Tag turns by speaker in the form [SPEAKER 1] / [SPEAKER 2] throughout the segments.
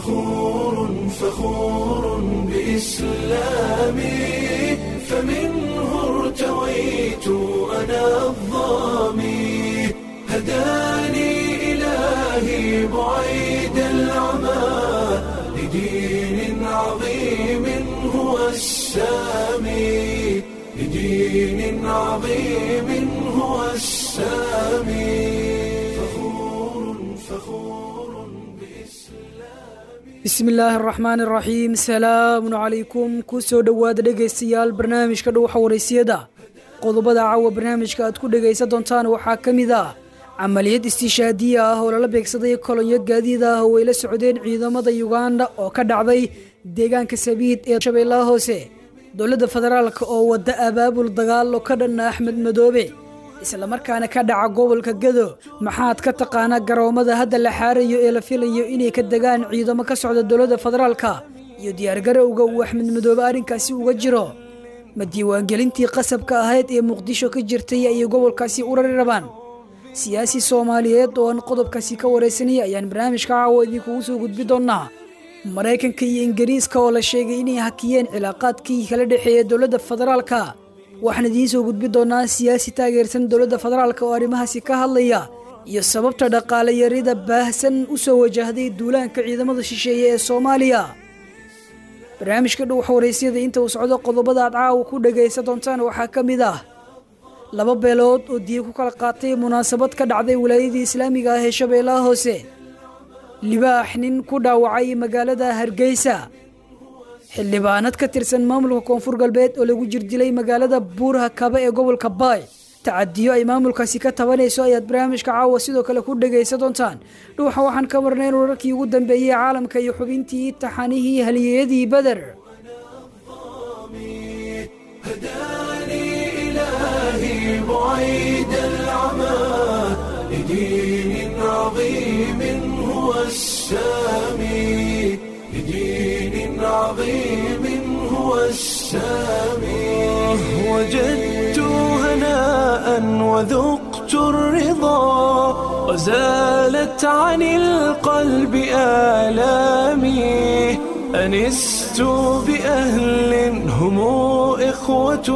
[SPEAKER 1] فخور فخور بإسلامي فمنه ارتويت أنا الظامي هداني إلهي بعيد العمى لدين عظيم هو السامي لدين عظيم هو السامي فخور فخور
[SPEAKER 2] bismi illaahi araxmaan iraxiim salaamun calaykum ku soo dhowaada dhegaystayaal barnaamijka dhuuxa waraysiyada qodobada caawa barnaamijka aad ku dhegaysan doontaan waxaa ka mid ah camaliyad istiishaadiya ah oo lala beegsaday kolonyo gaadiid ah oo ay la socdeen ciidamada yuganda oo ka dhacday deegaanka sabiid ee shabeellaha hoose dowladda federaalk oo wadda abaabul dagaalo ka dhanna axmed madoobe islamarkaana ka dhaca gobolka gado maxaad ka taqaanaa garoomada hadda la xaarayo ee la filayo inay ka degaan ciidamo ka socda dowladda federaalka iyo diyaargarowga uu axmed madoobe arrinkaasi uga jiro ma diiwaangelintii qasabka ahayd ee muqdisho ka jirtay ayay gobolkaasi u rari rabaan siyaasi soomaaliyeed oo aan qodobkaasi ka waraysanaya ayaan barnaamijka caawa idinkugu soo gudbi doonnaa maraykanka iyo ingiriiska oo la sheegay inay hakiyeen cilaaqaadkii kala dhexeeya dowladda federaalka waxaan idiin soo gudbi doonaa siyaasi taageersan dowladda federaalk oo arrimahaasi ka hadlaya iyo sababta dhaqaale yarida baahsan u soo wajahday duulaanka ciidamada shisheeye ee soomaaliya barnaamijka dhuux waraysyada inta uu socdo qodobada aad caawa ku dhagaysan doontaan waxaa ka mid ah laba beelood oo diya ku kala qaatay munaasabad ka dhacday wilaayadii islaamiga ah ee shabeellaha hoose libaax nin ku dhaawacay magaalada hargeysa xildhibaanad ka tirsan maamulka koonfur galbeed oo lagu jirdilay magaalada buuraha kaba ee gobolka baay tacadiyo ay maamulkaasi ka tabanayso ayaad barnaamijka caawa sidoo kale ku dhagaysan doontaan dhuuxa waxaan ka marnayn wararkii ugu dambeeyey caalamka iyo xubintii taxanihii haliyeyadii beder
[SPEAKER 1] هداني إلهي بعيد العمى لدين عظيم هو السامي لدين عظيم هو السامي وجدت هناء وذقت الرضا وزالت عن القلب آلامي أنست بأهل هم إخوة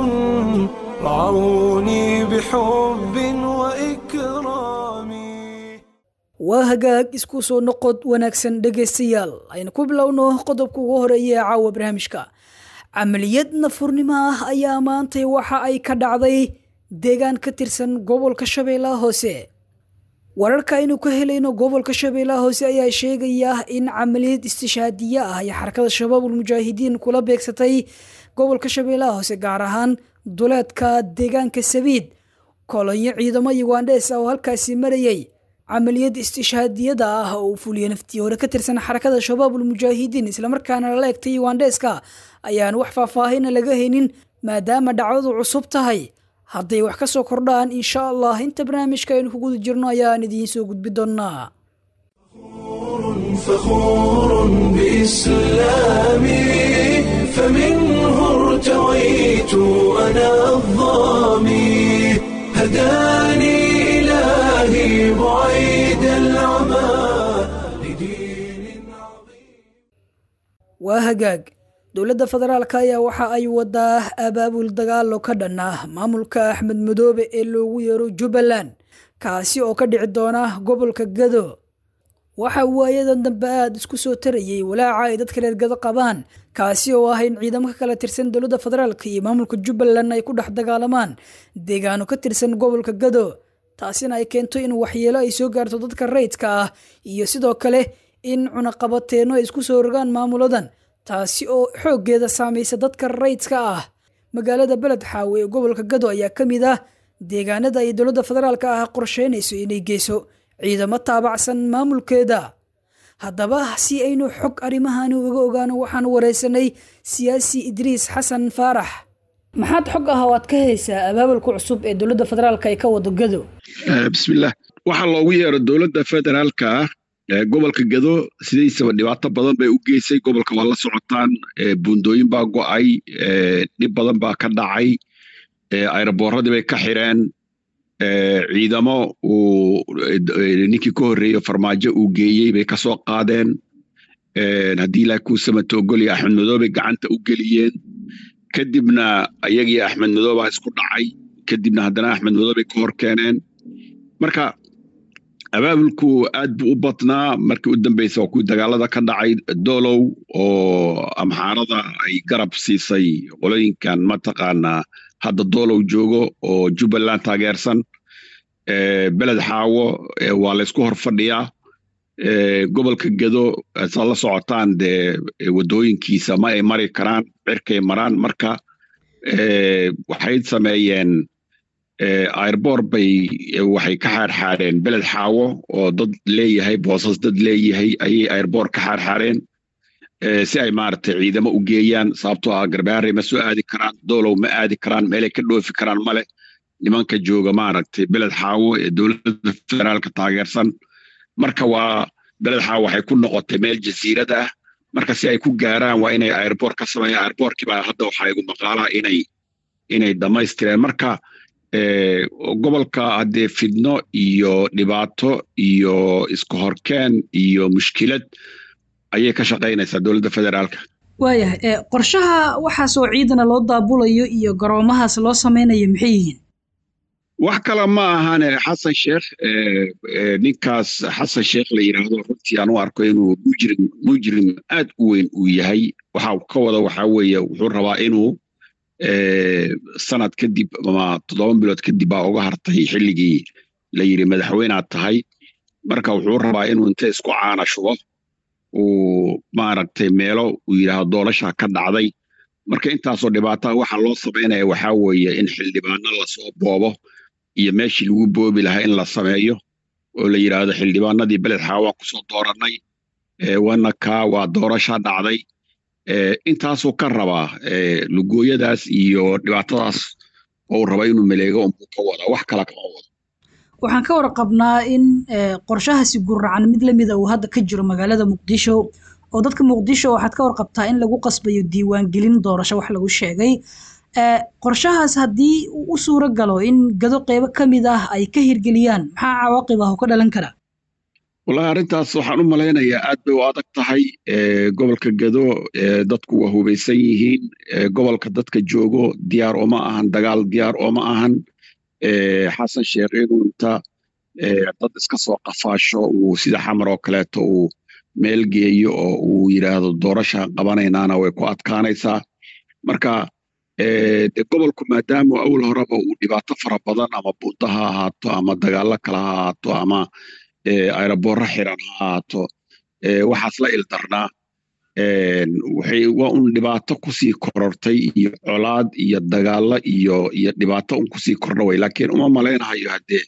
[SPEAKER 1] رعوني بحب وإكرام
[SPEAKER 2] waa hagaag isku soo noqod wanaagsan dhegaystayaal aynu ku bilowno qodobka ugu horeeya ee caawa barnaamijka camaliyad nafurnimo ah ayaa maantay waxa ay ka dhacday deegaan ka tirsan gobolka shabeellaha hoose wararka aynu ka helayno gobolka shabeellaha hoose ayaa sheegaya in camaliyad istishaadiye ah ay xarakada shabaabul mujaahidiin kula beegsatay gobolka shabeellaha hoose gaar ahaan duleedka deegaanka sabiid kolonyo ciidamo yugandhees ah oo halkaasi marayay camaliyad istishaadiyada ah oo uu fuliya naftii hore ka tirsan xarakada shabaabul mujaahidiin islamarkaana lala egtay yugandheeska ayaan wax faahfaahina laga haynin maadaama dhacdadu cusub tahay hadday wax ka soo kordhaan insha allah inta barnaamijka aynu ku guda jirno ayaan idiin soo gudbi doonnaa
[SPEAKER 1] فخور بإسلامي فمنه ارتويت أنا الظامي هداني إلهي بعيد العمى لدين عظيم
[SPEAKER 2] waa hagaag dowladda federaalk ayaa waxa ay wadaa abaabul dagaalo ka dhan ah maamulka axmed madoobe ee loogu yeero jubbaland kaasi oo ka dhici doona gobolka gado waxa waayadan dambe aada isku soo tarayay walaaca ay dadka reer gado qabaan kaasi oo ah in ciidamo ka kala tirsan dowladda federaalk iyo maamulka jubbaland ay ku dhex dagaalamaan deegaano ka tirsan gobolka gado taasina ay keento in waxyeelo ay soo gaarto dadka rayidka ah iyo sidoo kale in cunaqabateenno ay isku soo rogaan maamuladan taasi oo xooggeeda saamaysa dadka rayidka ah magaalada beled xaawe ee gobolka gado ayaa ka mid ah deegaanada ay dowladda federaalka ah qorsheynayso inay geyso ciidamo taabacsan maamulkeeda haddaba si aynu xog arrimahani uga ogaano waxaan waraysanay siyaasi idriis xasan faarax maxaad xog ah oo aad ka haysaa abaabulka cusub ee dowladda federaalka ay ka wado gado
[SPEAKER 3] bismillaah waxaa loogu yeero dowladda federaalka ah gobolka gado sidaysaba dhibaato badan bay u geysay gobolka waa la socotaan buundooyin baa go'ay dhib badan baa ka dhacay ayraboorradii bay ka xireen ciidamo uu ninkii ka horreeye farmaajo uu geeyey bay ka soo qaadeen haddii ilaahi kuu samato ogolya axmed madoobay gacanta u geliyeen kadibna ayagii axmed madoobaa isku dhacay kadibna haddana axmed madoobay ka hor keeneen marka abaabulku aad buu u badnaa markii u dambeysa waa kuwii dagaalada ka dhacay dolow oo amxaarada ay garab siisay qolooyinkan mataqaanaa hadda dolow joogo oo jubbaland taageersan beled xaawo waa laysku hor fadhiyaa gobolka gedo saad la socotaan dee waddooyinkiisa ma ay mari karaan cirkay maraan marka waxay sameeyeen airbor bay waxay ka xaarxaareen beled xaawo oo dad leeyahay boosas dad leeyahay ayay airbor ka xaarxaareen si ay maaragtay ciidamo u geeyaan sababtoo ah garbaarey ma soo aadi karaan dolow ma aadi karaan meelay ka dhoofi karaan male nimanka jooga maaragtay beled xaawo ee dowladda federaalka taageersan marka waa beled xaawo waxay ku noqotay meel jasiirad ah marka si ay ku gaaraan waa inay airbor ka sameeyaan airborkii baa hadda waxaa igu maqaalaa inay inay dhammaystireen marka gobolka haddee fidno iyo dhibaato iyo iska horkeen iyo mushkilad ayay ka shaqaynaysaa dowladda federaalka
[SPEAKER 2] waayahay qorshaha waxaasoo ciidana loo daabulayo iyo garoomahaas loo samaynayo maxay yihiin
[SPEAKER 3] wax kale ma ahane xasan sheekh ninkaas xasan sheekh la yidhaahdo runtii aan u arko inuu mujrim mujrim aad u weyn uu yahay waxa ka wada waxaa weeye wuxuu rabaa inuu sanad kadib ama toddoba bilood kadib baa uga hartay xilligii la yidhi madaxweynaad tahay marka wuxuu rabaa inuu inta isku caana shubo uu maaragtay meelo uu yidhaahdo doorashaa ka dhacday marka intaasoo dhibaataa waxa loo samaynaya waxaa weeye in xildhibaano lasoo boobo iyo meeshii lagu boobi lahaa in la sameeyo oo la yidhaahdo xildhibaanadii beled xaawaan kusoo doorannay wana kaa waa doorashaa dhacday intaasuu ka rabaa lugooyadaas iyo dhibaatadaas oo raba inuu maleego unbuu ka wada wax kale kama wado
[SPEAKER 2] waxaan ka warqabnaa in qorshahaasi guracan mid lamida uu hadda ka jiro magaalada muqdisho oo dadka muqdisho waxaad ka warqabtaa in lagu qasbayo diiwaangelin doorasho wax lagu sheegay qorshahaas haddii uu u suuro galo in gado qeybo ka mid ah ay ka hirgeliyaan maxaa cawaaqib ah oo ka dhalan kara
[SPEAKER 3] wallahi arrintaas waxaan u malaynayaa aad bay u adag tahay gobolka gado dadku waa hubaysan yihiin gobolka dadka joogo diyaar ooma ahan dagaal diyaar ooma ahan xasan sheekh inuu inta dad iska soo qafaasho uu sida xamar oo kaleeto uu meel geeyo oo uu yidhaahdo doorashaan qabanaynaana way ku adkaanaysaa marka de gobolku maadaama awal horeba uu dhibaato fara badan ama buunda ha ahaato ama dagaallo kale ha ahaato ama aeroboorro xiran ha ahaato waxaas la ildarnaa waxay waa un dhibaato kusii korortay iyo colaad iyo dagaallo iyo iyo dhibaato un kusii kordha way laakiin uma malaynahayo haddee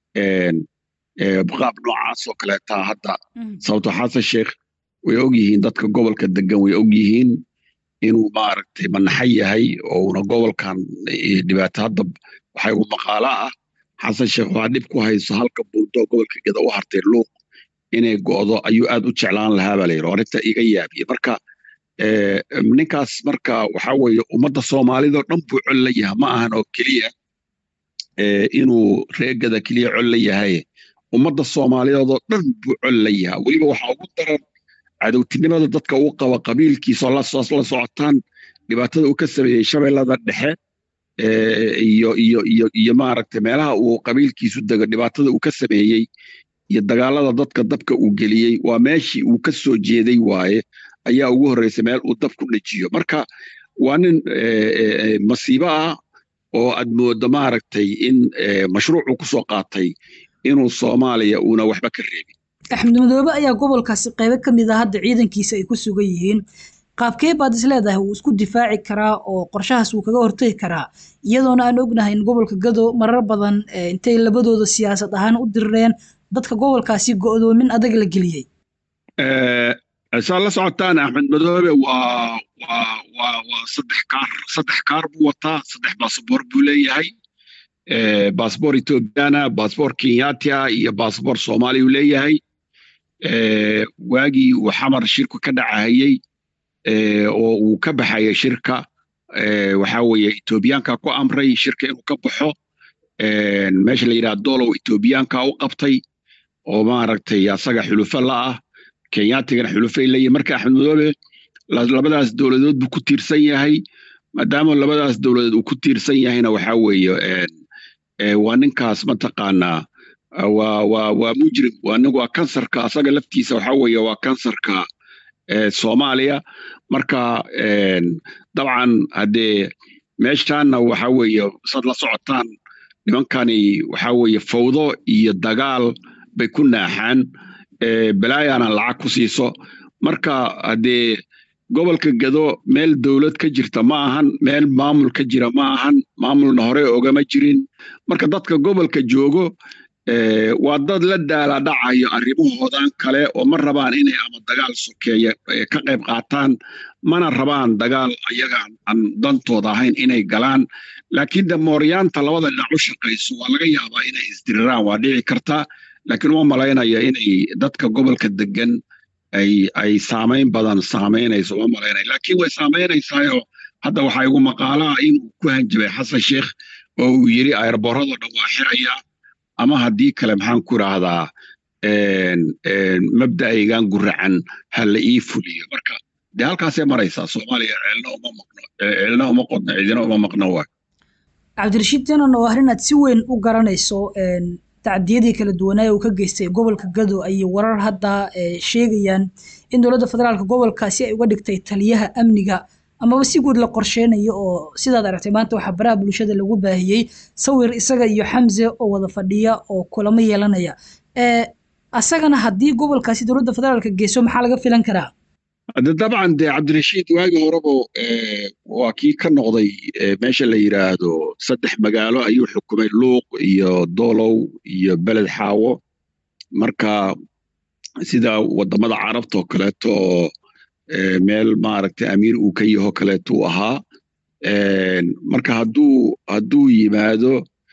[SPEAKER 3] qaab noocaasoo kaleetaa hadda sababto xasan sheekh way og yihiin dadka gobolka degan way og yihiin inuu maaragtay manaxa yahay oo una gobolkan dhibaato hadda waxaa igu maqaala ah xasan sheekh waxaa dhib ku hayso halka buundo gobolka geda u hartay luuq inay go'do ayuu aad u jeclaan lahaa baa layidhi arrinta iga yaabiye marka ninkaas marka waxaa weeye ummadda soomaalidoo dhan buu col la yahay ma ahan oo keliya inuu reegada keliya col la yahay ummadda soomaaliyeedoo dhan buu col la yahay weliba waxaa ugu daran cadowtinimada dadka uu qaba qabiilkiisoo la socotaan dhibaatada uu ka sameeyey shabeellada dhexe iyo iyo iyo iyo maaragtay meelaha uu qabiilkiisu dego dhibaatada uu ka sameeyey iyo dagaalada dadka dabka uu geliyey waa meeshii uu ka soo jeeday waaye ayaa ugu horreysay meel uu dab ku dhejiyo marka waa nin masiibo ah oo aad mooddo maaragtay in mashruucuu ku soo qaatay inuu soomaaliya uuna waxba ka reebin
[SPEAKER 2] axmed madoobe ayaa gobolkaasi qaybo ka mid ah hadda ciidankiisa ay ku sugan yihiin qaabkee baad is leedahay wuu isku difaaci karaa oo qorshahaas wuu kaga hortegi karaa iyadoona aan ognahay in gobolka gado marar badan intay labadooda siyaasad ahaan u dirireen dadka gobolkaasi go'doomin adag la geliyey
[SPEAKER 3] saa la socotaan axmed madoobe waa waa waa waa saddex kaar saddex kaar buu wataa saddex baasboor buu leeyahay baasboor ethoobiyaana baasboor kenyatia iyo baasboor soomaaliya uu leeyahay waagii uu xamar shirku ka dhacahayey oo uu ka baxaya shirka waxaa weeye etoobiyaanka ku amray shirka inuu ka baxo meesha la yidhaha dolow etoobiyaanka u qabtay oo maaragtay asaga xulufa la ah kenyaatigana xulufay leeyihin marka axmed madoobe labadaas dowladood buu ku tiirsan yahay maadaama labadaas dowladood uu ku tiirsan yahayna waxaa weeye waa ninkaas mataqaanaa waa waa waa mujrim waa kansarka asaga laftiisa waxaa weeye waa kansarka soomaaliya marka dabcan haddee meeshaanna waxaa weeye sad la socotaan nimankani waxaa weeye fawdo iyo dagaal bay ku naaxaan balaayana lacag ku siiso marka haddee gobolka gado meel dowlad ka jirta ma ahan meel maamul ka jira ma ahan maamulna hore ogama jirin marka dadka gobolka joogo waa dad la daala dhacayo arrimahoodan kale oo ma rabaan inay ama dagaal sokeeya ka qayb qaataan mana rabaan dagaal ayaga aan dantooda ahayn inay galaan laakiin de mooryaanta labada dhinac u shaqayso waa laga yaabaa inay isdiriraan waa dhici kartaa laakiin uma malaynaya inay dadka gobolka degan ay ay saamayn badan saamaynayso uma malaynaya laakiin way saamaynaysaayoo hadda waxaa igu maqaalaa inuu ku hanjabay xasan sheekh oo uu yidhi ayrboorado dhan waa xirayaa ama haddii kale maxaan ku idhaahdaa mabda'aygan guracan ha la ii fuliyo marka dee halkaasay maraysaa soomaaliya ceelna uma maqno ceelna uma qodno cidina uma maqno waa
[SPEAKER 2] cabdirashiid janan oo arrin aad si weyn u garanayso tacdiyadii kala duwanaaye uu ka geystay gobolka gado ayay warar hadda sheegayaan in dowladda federaalka gobolkaasi ay uga dhigtay taliyaha amniga amaba si guud la qorsheynayo oo sidaad aragtay maanta waxaa baraha bulshada lagu baahiyey sawir isaga iyo xamse oo wada fadhiya oo kulamo yeelanaya asagana haddii gobolkaasi dowladda federaalka geyso maxaa laga filan karaa
[SPEAKER 3] de dabcan dee cabdirashiid waagii horeba waa kii ka noqday meesha la yidhaahdo saddex magaalo ayuu xukumay luuq iyo doolow iyo beled xaawo marka sida wadamada carabta oo kaleeto oo meel maaragtay amiir uu ka yaho kaleeto uu ahaa marka hadduu hadduu yimaado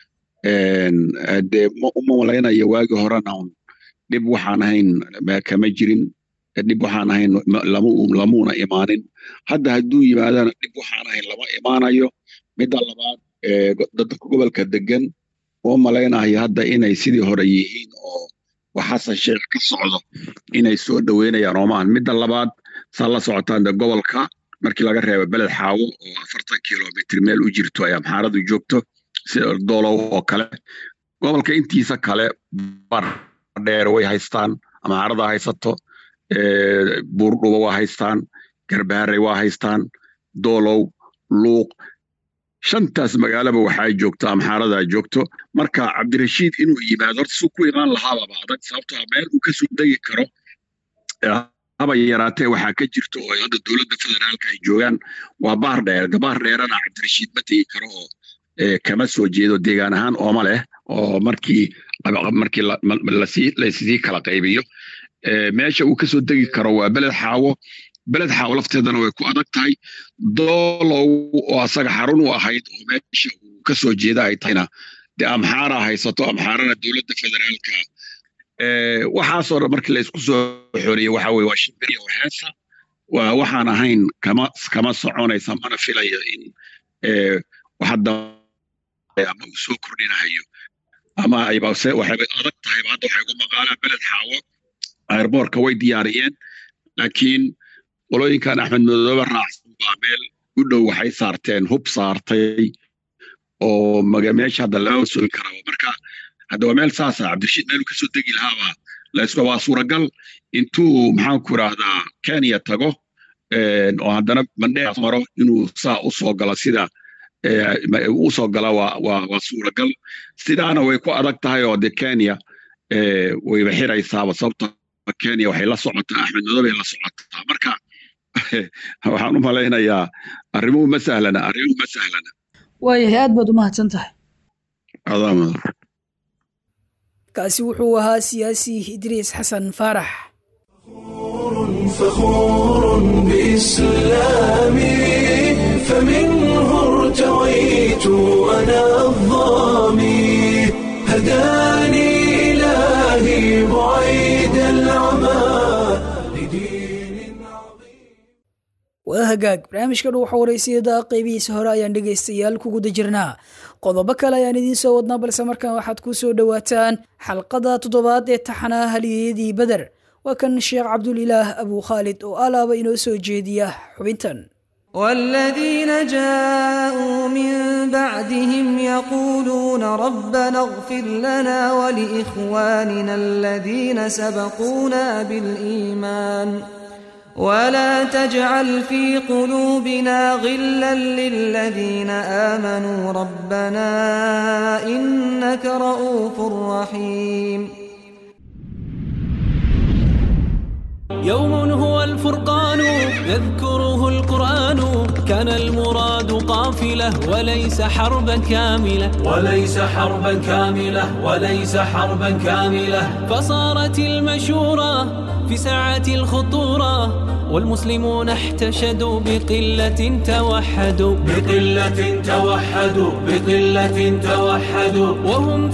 [SPEAKER 3] dee uma malaynayo waagii horena dhib waxaan ahayn kama jirin dhib waxaan ahayn lamuuna imaanin hadda hadduu yimaadana dhib waxaan ahayn lama imaanayo midda labaad dadka gobolka degan oo malaynayo hadda inay sidii hore yihiin oo waxasan sheekh ka socdo inay soo dhoweynayaan oomaan midda labaad saa la socotaan de gobolka markii laga reebo beled xaawo oo afartan kilomitr meel u jirto ay amxaaradu joogto sida doolow oo kale gobolka intiisa kale bar dheer way haystaan amxaarada haysato buurdhuba waa haystaan garbaharey waa haystaan doolow luuq shantaas magaalaba waxaa joogto amxaaradaa joogto marka cabdirashiid inuu yimaado horta suu ku imaan lahaababa adag sababtoo meel uu kasoo degi karo haba yaraatee waxaa ka jirto oo hadda dowladda federaalka ay joogaan waa baar dheer gabaar dheerana cabdirashiid ma tegi karo oo kama soo jeedo deegaan ahaan ooma leh oo markii markii lasii kala qaybiyo meesha uu kasoo degi karo waa beled xaawo beled xaawo lafteedana way ku adag tahay doolow oo asaga xarun u ahayd oo meesha uu kasoo jeeda ay tahayna dee amxaara haysato amxaarana dowladda federaalka waxaasoo dhan markii laysku soo xoreeyey waxa weye waa shimbiriya waxeesa waa waxaan ahayn kama kama soconaysa mana filayo in hadda ama uu soo kordhinahayo ama ayba waxayba adag tahayba hadda waxay ugu maqaalaan beled xaawo airboorka way diyaariyeen laakiin qolooyinkan axmed madoobe raacsan baa meel u dhow waxay saarteen hub saartay oo meesha hadda lama sogi karaa marka hadda waa meel saasa cabdirashiid meeluu kasoo degi lahaaba laysku waa suuragal intuu maxaan ku idhaahdaa kenya tago oo haddana mandheer maro inuu saa u soo galo sida u soo gala waa waa waa suuragal sidaana way ku adag tahay oo de kenya wayba xiraysaaba sababta kenya waxay la socotaa axmed madoobe la socotaa marka waxaan u malaynayaa arrimuhu ma sahlana arrimuhu ma sahlana
[SPEAKER 2] waayahay aad baad u mahadsan tahay
[SPEAKER 3] adaamada
[SPEAKER 2] kaasi wuxuu ahaa siyaasi idriis xasan faarax
[SPEAKER 1] فخور بإسلامي فمنه ارتويت أنا الظامي هداني إلهي بعيد العمى لدين عظيم
[SPEAKER 2] waa hagaag barnaamijka dhow xawareysiyada qeybihiisa hore ayaan dhegaystayaal ku guda jirnaa qodobo kale ayaan idiin soo wadnaa balse markan waxaad ku soo dhowaataan xalqada toddobaad ee taxanaa haliyeyadii beder waa kan sheekh cabdulilaah abuu khaalid oo alaaba inoo soo jeediya xubintan
[SPEAKER 4] والذين جاءوا من بعدهم يقولون ربنا اغفر لنا ولإخواننا الذين سبقونا بالإيمان ولا تجعل في قلوبنا غلا للذين آمنوا ربنا إنك رؤوف رحيم
[SPEAKER 5] يوم هو الفرقان يذكره القرآن كان المراد قافلة وليس حربا كاملة
[SPEAKER 1] وليس حربا كاملة وليس حربا كاملة
[SPEAKER 5] فصارت المشورة في ساعة الخطورة والمسلمون احتشدوا بقلة توحدوا
[SPEAKER 1] بقلة توحدوا بقلة توحدوا
[SPEAKER 5] وهم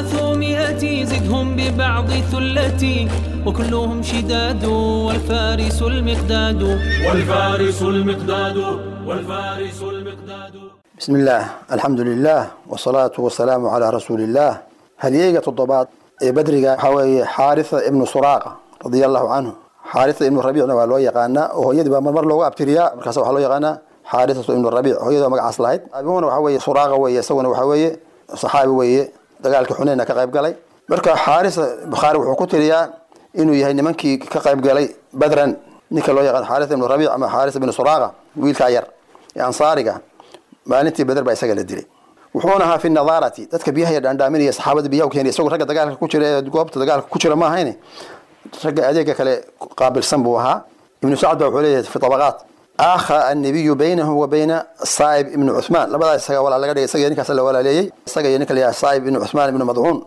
[SPEAKER 5] ثلاثمائة زدهم ببعض ثلتي وكلهم شداد والفارس المقداد
[SPEAKER 1] والفارس المقداد والفارس المقداد
[SPEAKER 6] بسم الله الحمد لله والصلاة والسلام على رسول الله هليجة الضباط بدرجة حوي حارثة ابن سراقة رضي الله عنه xaarisa ibnu rabiicna waa loo yaqaanaa oo hooyadii baa marmar loogu abtiriyaa markaas waxaa loo yaqaanaa xaarisatu ibnu rabiic hooyada oo magacaas lahayd abihuna waxaa weeye suraaqa weeye isaguna waxaa weeye saxaabi weeye dagaalkii xuneyna ka qayb galay marka xaarisa bukhaari wuxuu ku tiriyaa inuu yahay nimankii ka qayb galay badran ninka loo yaqaan xaarisa ibnu rabiic ama xaaris ibnu suraaqa wiilkaa yar ee ansaariga maalintii beder baa isaga la dilay wuxuuna ahaa fi nadaarati dadka biyaha ya dhaandhaaminaya saxaabada biyaha u keenaya isagoo ragga dagaalka ku jira ee goobta dagaalka ku jira ma ahayn ragga adeega kale qaabilsan buu ahaa ibnu sacad baa wuxuu leeyahay fi tabaqaat akha annabiyu baynahu wa bayna saa'ib ibnu cuthmaan labadaas isaga walaa laga dhigay isaga iyo ninkaas la walaaleeyey isaga iyo ninka la yidhaha saa'ib ibnu cuthmaan ibnu madcuun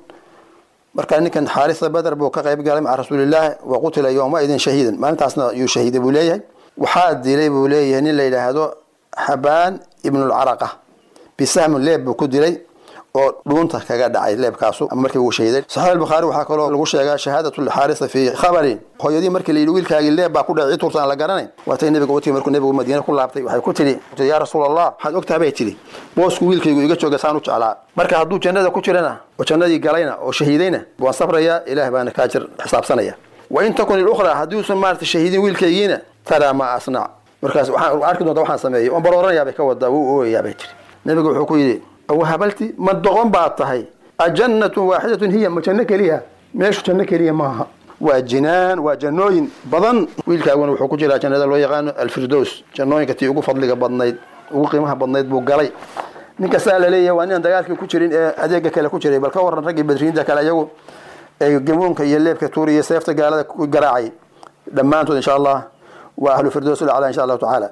[SPEAKER 6] marka ninkan xaarisa badar buu ka qayb galay maca rasuulillaah wa qutila yowmaidin shahiidan maalintaasna yuu shahiiday buu leeyahay waxaa dilay buu leeyahay nin la yidhaahdo xabaan ibnulcaraqa bisahmun leeb buu ku dilay oo dhuunta kaga dhacay leebkaasu ama markii uu shahiday saxiix albukhaari waxaa kaloo lagu sheegaa shahaadatu lxaarisa fii khabarin hooyadii markii la yidhi wiilkaagii leeb baa ku dhacay cid turta aan la garanayn waatay nebiga u timi markuu nebigu madiine ku laabtay waxay ku tidhi yaa rasuul allah waxaad ogtaha bay tidhi boosku wiilkaygu iga jooga saan u jeclaa marka hadduu jannada ku jirana oo jannadii galayna oo shahiidayna waan sabrayaa ilaah baana kaajir xisaabsanaya wain takun ilukhra haddiuusan maarata shahiidin wiilkaygiina taraa ma asnac markaas waxaan arki doonta waxaan sameeyey waan barooranaya bay ka wadaa wuu ooyayaa bay tidhi nebigu wuxuu ku yidhi wahabalti ma doqon baad tahay ajannatun waaxidatun hiya ma janno keliya meeshu janno keliya maaha waa jinaan waa jannooyin badan wiilkaaguna wuxuu ku jiraa jannada loo yaqaano alfirdows jannooyinka tii ugu fadliga badnayd ugu qiimaha badnayd buu galay ninka saa laleeyahay waa ninaan dagaalkii ku jirin ee adeega kale ku jiray bal ka waran raggii badriinta kale iyagu ee gamuunka iyo leebka tuuriya seefta gaalada ku garaacay dhammaantood insha allah waa ahlu firdows lacala insha allahu tacaala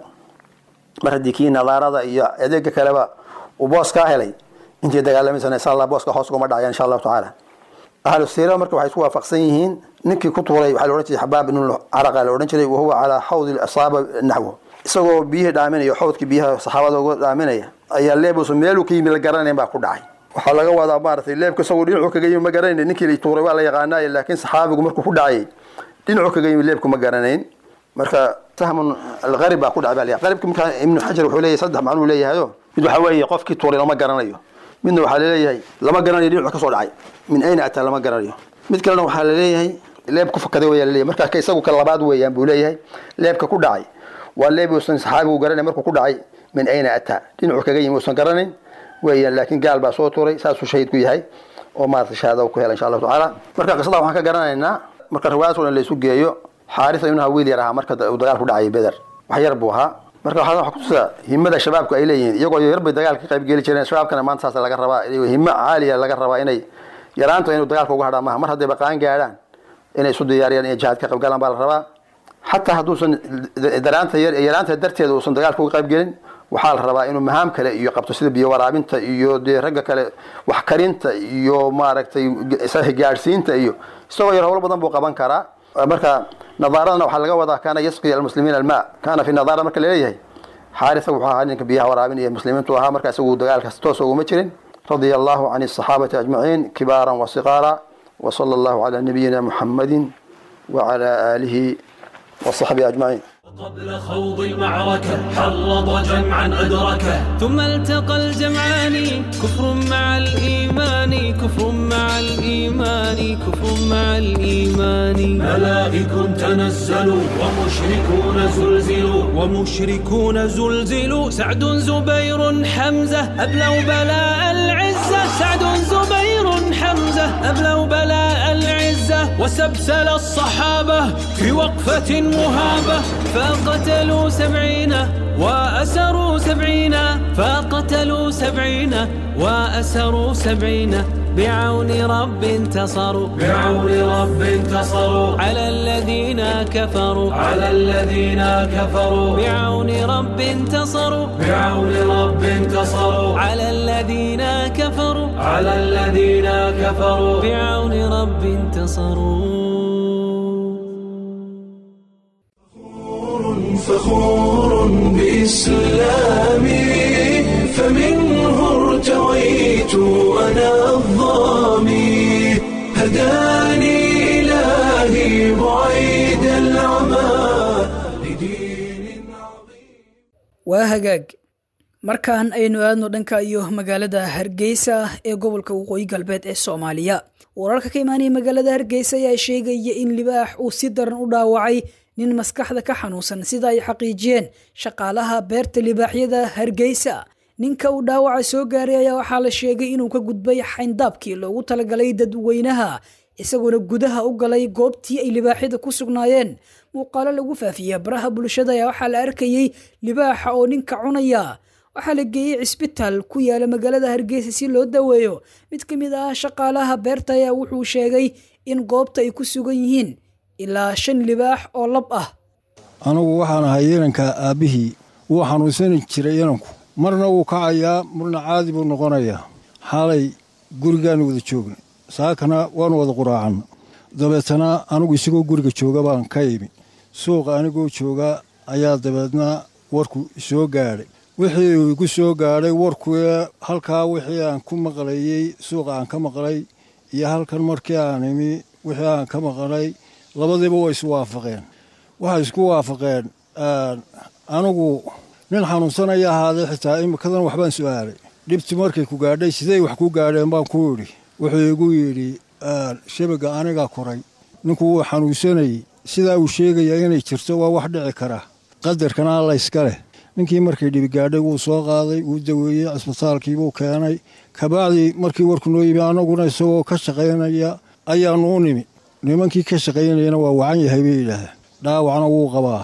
[SPEAKER 6] mar haddii kii nadaarada iyo adeega kaleba uu boos kaa helay intii dagaalamaysan insha allah booska hoos uguma dhacaya insha allahu tacaala ahlu siira marka waxay isku waafaqsan yihiin ninkii ku tuuray waxaa la odhan jiray xabaab ibnu caraqa la odhan jiray wahuwa calaa xawdi asaaba naxwo isagoo biyihii dhaaminaya xawdkii biyaha saxaabada uga dhaaminaya ayaa leebuusan meeluu ka yimi la garanayn baa ku dhacay waxaa laga wadaa maaragtay leebka isagoo dhinacu kaga yimi ma garanayn ninkii la tuuray waa la yaqaanaaye laakiin saxaabigu markuu ku dhacayay dhinacu kaga yimi leebku ma garanayn marka sahmun algarib baa ku dhacay baa la qaribka markaa ibnu xajar wuxuu leeyahay saddex macnuu leeyahayo mid waxaa weeye qofkii tuuray lama garanayo midna waxaa laleeyahay lama garanayo dhinacu ka soo dhacay min ayna ataa lama garanayo mid kalena waxaa laleeyahay leeb ku fakaday waya laleeyahay markaa ka isagu ka labaad weeyaan buu leeyahay leebka ku dhacay waa leeb uusan saxaabigu garanay markuu ku dhacay min ayna ataa dhinacu kaga yimi uusan garanayn weeyaan laakiin gaal baa soo tuuray saasuu shahiid ku yahay oo maarata shahaada ku hela insha allahu tacaala marka qisada waxaan ka garanaynaa marka riwaayadoo dhan la isu geeyo xaarisa ibnaha wiil yar ahaa marka uu dagaal ku dhacay beder wax yar buu ahaa marka waxaa waxa kutusaa himada shabaabku ay leeyihiin iyagoo yar bay dagaalka ka qayb geli jireen shabaabkana maanta saas laga rabaa himo caaliya laga rabaa inay yaraanta inuu dagaalka uga hadhaa maaha mar hadday baqaan gaadhaan inay isu diyaariyaan inay jihaad ka qayb galaan baa la rabaa xataa hadduusan daraanta yaraanta darteeda uusan dagaalka uga qayb gelin waxaa la rabaa inuu mahaam kale iyo qabto sida biyo waraabinta iyo dee ragga kale wax karinta iyo maaragtay gaadhsiinta iyo isagoo yar howlo badan buu qaban karaa marka nadaaradana waxaa laga wadaa kaana yasqi almuslimiina almaa kaana fi nadaara marka laleeyahay xaarisa wuxuu ahaa ninka biyaha waraabinaya muslimiintu ahaa marka isagu dagaalkaas toos uguma jirin radia allahu can asaxaabati ajmaciin kibaaran wa siqaara وصلى الله على نبينا محمد وعلى آله وصحبه أجمعين
[SPEAKER 1] قبل خوض المعركة حرض جمعا أدركه
[SPEAKER 5] ثم التقى الجمعان كفر مع الإيمان كفر مع الإيمان كفر مع الإيمان
[SPEAKER 1] ملائك تنزلوا ومشركون زلزلوا
[SPEAKER 5] ومشركون زلزلوا سعد زبير حمزة أبلوا بلاء العزة سعد زبير حمزة أبلوا بلاء العزة وسبسل الصحابة في وقفة مهابة فقتلوا سبعين وأسروا سبعين فقتلوا سبعين وأسروا سبعين بعون رب انتصروا
[SPEAKER 1] بعون رب انتصروا
[SPEAKER 5] على الذين كفروا
[SPEAKER 1] على الذين كفروا
[SPEAKER 5] بعون رب انتصروا
[SPEAKER 1] بعون رب انتصروا
[SPEAKER 5] على الذين كفروا
[SPEAKER 1] على الذين كفروا
[SPEAKER 5] بعون رب انتصروا
[SPEAKER 7] فخور بإسلامي فمنه ارتويت أنا الظامي هداني إلهي بعيد العمى لدين عظيم
[SPEAKER 2] waa hagaag markaan aynu aadno dhanka iyo magaalada hargeysa ee gobolka waqooyi galbeed ee soomaaliya wararka ka imaanaya magaalada hargeysa ayaa sheegaya in libaax uu si daran u dhaawacay nin maskaxda ka xanuunsan sida ay xaqiijiyeen shaqaalaha beerta libaaxyada hargeysa ninka uu dhaawaca soo gaaray ayaa waxaa la sheegay inuu ka gudbay xayndaabkii loogu talagalay dadweynaha isagoona gudaha u galay goobtii ay libaaxyada ku sugnaayeen muuqaalo lagu faafiya baraha bulshada ayaa waxaa la arkayey libaaxa oo ninka cunaya waxaa la geeyey cisbitaal ku yaala magaalada hargeysa si loo daweeyo mid ka mid ah shaqaalaha beerta ayaa wuxuu sheegay in goobta ay ku sugan yihiin ilaa shan libaax oo lab ah
[SPEAKER 8] anugu waxaan ahay inanka aabbihii wuu xanuunsani jiray inanku marna wuu kacayaa marna caadi buu noqonayaa xaalay gurigaanu wada joogna saakana waanu wada quraacanna dabeetana anugu isagoo guriga jooga baan ka imi suuqa anigoo jooga ayaa dabeedna warku soo gaadhay wixii uu igu soo gaadhay warku halkaa wixii aan ku maqlayey suuqa aan ka maqlay iyo halkan markii aan imi wixii aan ka maqlay labadiiba way isu waafaqeen waxay isku waafaqeen anigu nin xanuunsanaya ahaadee xitaa imikadan waxbaan su'aalay dhibti markay ku gaadhay sidey wax ku gaadheen baan ku idhi wuxuu igu yidhi shabaga anigaa koray ninku wuu xanuunsanayey sidaa uu sheegaya inay jirto waa wax dhici kara qadarkana alla iska leh ninkii markay dhibi gaadhay wuu soo qaaday wuu daweeyey cisbitaalkiibuu keenay kabacdii markii warku noo yimi annaguna isagoo ka shaqaynaya ayaannu u nimi nimankii ka shaqaynayana waa wacan yahay bay yidhaahdeen dhaawacna wuu qabaa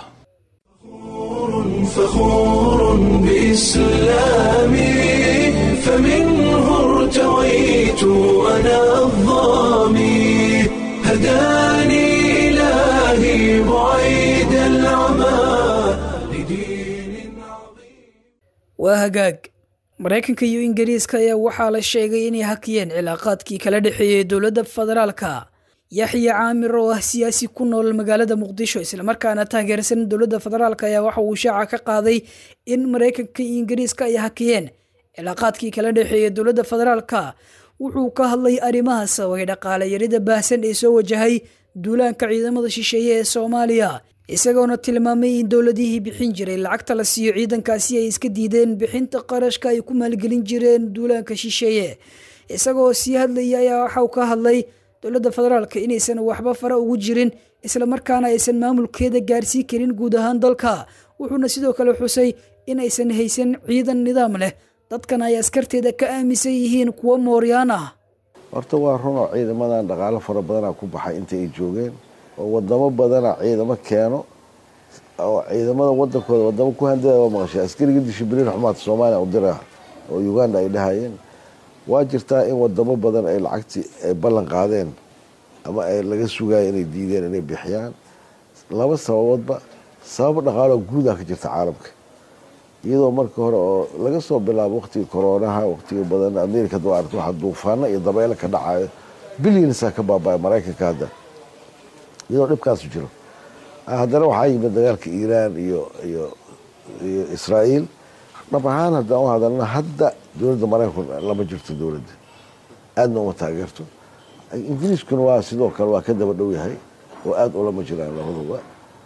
[SPEAKER 7] فخور بإسلامي فمنه ارتويت أنا الظامي هداني إلهي بعيد العمى لدين عظيم
[SPEAKER 2] waa hagaag maraykanka iyo ingiriiska ayaa waxaa la sheegay inay hakiyeen cilaaqaadkii kala dhexeeyey dowladda federaalka yaxya caamir oo ah siyaasi ku nool magaalada muqdisho islamarkaana taageersan dowladda federaalk ayaa waxa uu shaaca ka qaaday in maraykanka iyo ingiriiska ay hakiyeen cilaaqaadkii kala dhexeeyey dowladda federaalka wuxuu ka hadlay arrimaha sababay dhaqaale yarida baahsan ee soo wajahay duulaanka ciidamada shisheeye ee soomaaliya isagoona tilmaamay in dowladihii bixin jiray lacagta la siiyo ciidankaasi ay iska diideen bixinta qarashka ay ku maalgelin jireen duulaanka shisheeye isagoo sii hadlaya ayaa waxauu ka hadlay dowladda federaalka inaysan waxba fara ugu jirin islamarkaana aysan maamulkeeda gaarsii karin guud ahaan dalka wuxuuna sidoo kale xusay in aysan haysan ciidan nidaam leh dadkan ay askarteeda ka aaminsan yihiin kuwo mooryaan ah
[SPEAKER 9] horta waa runoo ciidamadan dhaqaalo fara badanaa ku baxay inta ay joogeen oo wadamo badana ciidamo keeno oo ciidamada wadankooda wadamo ku handada waa maqashay askariga dishibiliin xumaadka soomaaliya u dira oo uganda ay dhahayeen waa jirtaa in wadamo badan ay lacagtii ay ballan qaadeen ama ay laga sugayo inay diideen inay bixiyaan laba sababoodba sabab dhaqaaloo guudaa ka jirta caalamka iyadoo marka hore oo laga soo bilaabo waqtigii koroonaha waqtiga badan amerika doo aragto waxaa duufaano iyo dabeelo ka dhacayo bilyansaa ka baabaya maraykanka hadda iyadoo dhibkaasu jiro haddana waxaa yimid dagaalka iiraan iyo iyo iyo israa'iil dhab ahaan haddaan u hadalna hadda dowladda maraykanku lama jirto dowladda aadna uma taageerto ingiriiskuna waa sidoo kale waa ka daba dhow yahay oo aada ulama jiraan labaduba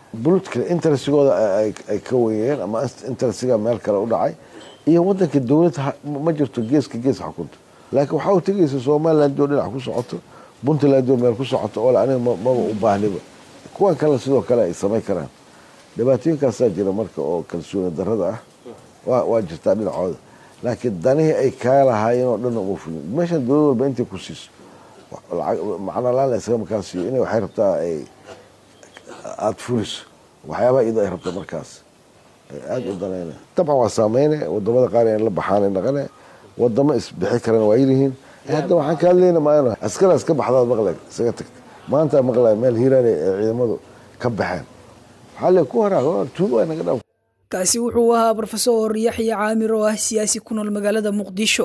[SPEAKER 9] political interestigooda ay ka weeyeen ama interestiga meel kale u dhacay iyo wadanka dowladda ma jirto geeska gees xukunto laakiin waxaa u tegaysa somaliland oo dhinac ku socoto puntland oo meel ku socoto oo aniga maba u baahniba kuwan kale sidoo kale ay samayn karaan dhibaatooyinkaasaa jira marka oo kalsooni darada ah waa jirtaa dhinacooda laakiin danihii ay kaa lahaayeen oo dhan uma fulin meeshan dowlad walba intay ku siiso macno laan la isaga markaa siiyo inay waxay rabtaa ay aada fuliso waxyaabaha iyadoo ay rabto markaas aada u danayna dabcan waa saameyne wadamada qaar in la baxaan naqane wadamo isbixi karana waa yirihiin hadda waxaan ka hadlayna maana askaraas ka baxdaad maqlay isaga tagta maanta maqlay meel hiiraane ee ciidamadu ka baxeen waxaa le ku haraa tuugo waa naga dhaaf
[SPEAKER 2] kaasi wuxuu ahaa brofesor yaxya caamir oo ah siyaasi ku nool magaalada muqdisho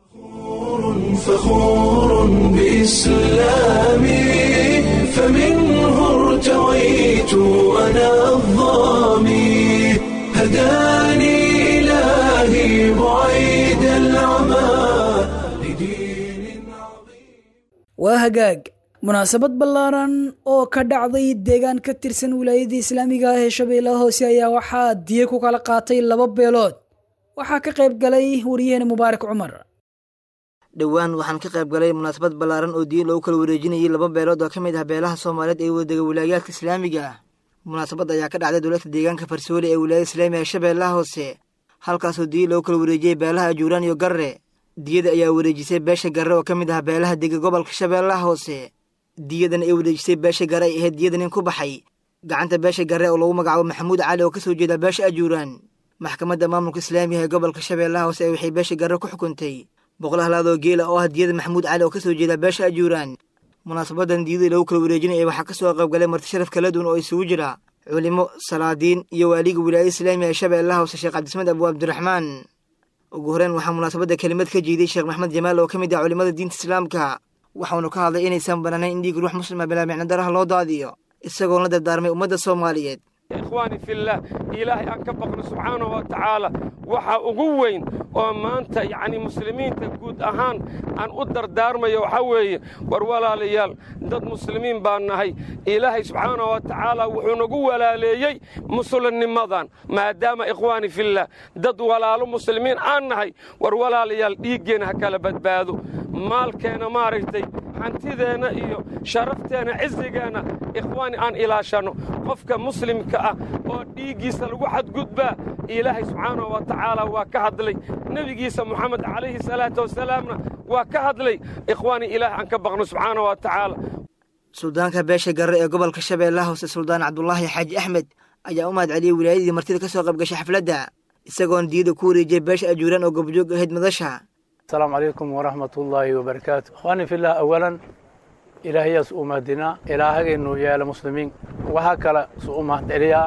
[SPEAKER 7] فخور بإسلامي فمنه ارتويت أنا الظامي هداني إلهي بعيد العمى لدين
[SPEAKER 2] waa hagaag munaasabad ballaaran oo ka dhacday deegaan ka tirsan wilaayada islaamiga ah ee shabeellaha hoose ayaa waxaa diye ku kala qaatay laba beelood waxaa ka qayb galay wariyaheen mubaarak cumar
[SPEAKER 10] dhowaan waxaan ka qayb galay munaasabad ballaaran oo diin loogu kala wareejinayay laba beelood oo ka mid ah beelaha soomaaliyeed ee wadega wilaayaadka islaamiga ah munaasabad ayaa ka dhacday dowladda deegaanka farsoole ee wilaayada islaamiga ee shabeellaha hoose halkaasoo diya loogu kala wareejiyey beelaha ajuuraan iyo garre diyada ayaa wareejisay beesha garre oo ka mid ah beelaha dega gobolka shabeellaha hoose diyadan ay wareejisay beesha garre ay ahayd diyada nin ku baxay gacanta beesha garre oo lagu magacaabo maxamuud cali oo ka soo jeeda beesha ajuuraan maxkamadda maamulka islaamiga ee gobolka shabeellaha hoose ee waxay beesha garre ku xukuntay boqol halaadoo geela oo ah diyada maxamuud cali oo ka soo jeeda beesha ajuuraan munaasabadan diyadii lagu kala wareejinaya waxaa ka soo qayb galay marti sharaf kala duwan oo isugu jira culimo salaadiin iyo waaliga wilaayada islaamiga ee shabeellaha hoose sheekh cabdismed abu cabdiraxmaan ugu horeen waxaa munaasabadda kelimad ka jeeday sheekh maxmed jamaal oo ka mid ah culimada diinta islaamka waxaunu ka hadlay inaysan banaanayn in dhiig ruux muslima bilaa micno daraha loo daadiyo isagoon la dardaarmay ummadda soomaaliyeed
[SPEAKER 11] ikhwaani fillah ilaahay aan ka baqno subxaanahu wa tacaala waxa ugu weyn oo maanta yacni muslimiinta guud ahaan aan u dardaarmayo waxaa weeye war walaalayaal dad muslimiin baan nahay ilaahay subxaanahu wa tacaala wuxuu nagu walaaleeyey muslimnimadan maadaama ikhwaani fillah dad walaalo muslimiin aan nahay war walaalayaal dhiiggeenna ha kala badbaado maalkeenna maaragtay hantideenna iyo sharafteenna cisigeenna ikhwaani aan ilaashanno qofka muslimka ah oo dhiiggiisa lagu xadgudbaa ilaahay subxaanahu wa tacaala waa ka hadlay nebigiisa moxamed calayhi salaatu wasalaamna waa ka hadlay ikhwaani ilaah aan ka baqno subxaanahu wa tacaala
[SPEAKER 10] suldaanka beesha garre ee gobolka shabeellaha hoose suldaan cabdulaahi xaaji axmed ayaa u mahad celiyey wilaayadii martida ka soo qayb gashay xafladda isagoon diyada ku wareejiyey beesha ajuuraan oo gobjoog ahayd madasha
[SPEAKER 12] السلام عليكم ورحمة الله وبركاته أخواني في الله أولا إلهي سؤمتنا إلهي إنه يا المسلمين وهكذا سؤمت إليها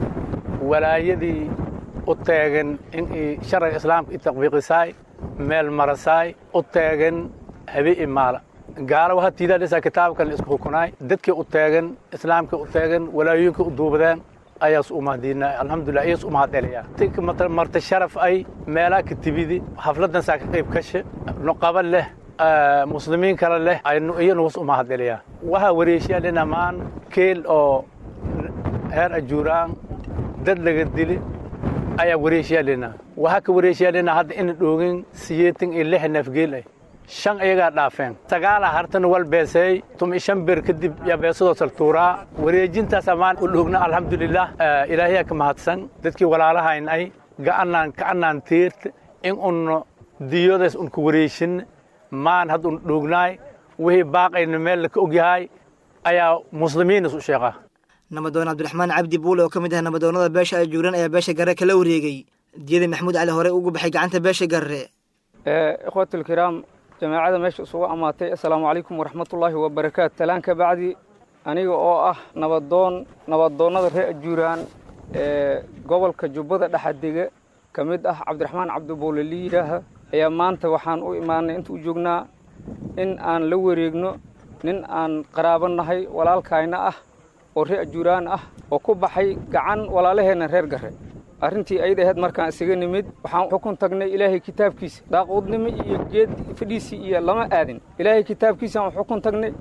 [SPEAKER 12] ولا يدي أتاغن إن شرع الإسلام التطبيق ساي ميل مرساي أتاغن هبي إمالا قال وها تيدا لسا كتاب كان اسكو كناي ددك أتاغن إسلام كأتاغن ولا ينك أدوبدان ayaas u mahadiina alxamdulilah ayaas u mahad celiyaa tik marta sharaf ay meelaa ka tibidi xafladan saa ka qayb kashe nuqaba leh muslimiin kale leh aynu iyanugus u mahad celiyaa waxaa wareeshiyaa dhinamaan keel oo heer ajuuraan dad laga dili ayaa wareeshiyaa dhina waxaa ka wareeshiyaa dhina hadda ina dhoogin siyeetan iyo lix neefgeel ah shan iyagaa dhaafeen sagaala hartan wal beeseey tumi shan beer kadib yaa beesadoo saltuuraa wareejintaas ammaan u dhogna alxamdulilah ilaahiyaa ka mahadsan dadkii walaalahayn ay ga'anaan ka'anaan tiirta in unno diyoodaas unka wareejin maan had un dhognaay wixii baaqayna meel laka ogyahay ayaa muslimiinas u sheeqa
[SPEAKER 10] nabadoon cabdiraxmaan cabdi buule oo ka mid ah nabadoonnada beesha ajuuran ayaa beesha garre kala wareegay diyada maxamuud cali hore ugu baxay gacanta beesha garre
[SPEAKER 13] ikhwaatulkiraam jamaacada meesha isugu ammaatay assalaamu calaykum waraxmatullaahi wabarakaatu talaan ka bacdi aniga oo ah nabadoon nabadoonnada reer ajuuraan ee gobolka jubbada dhexadega ka mid ah cabdiraxmaan cabdibuule liidhaaha ayaa maanta waxaan u imaanay inta u joognaa in aan la wareegno nin aan qaraabo nahay walaalkayna ah oo reer ajuuraan ah oo ku baxay gacan walaalaheenna reer garre arrintii ayada ahayd markaan isaga nimid waxaan xukun tagnay ilaahay kitaabkiisa daaquudnimo iyo geed fadhiisii iyo lama aadin ilaahay kitaabkiisaan xukun tagnay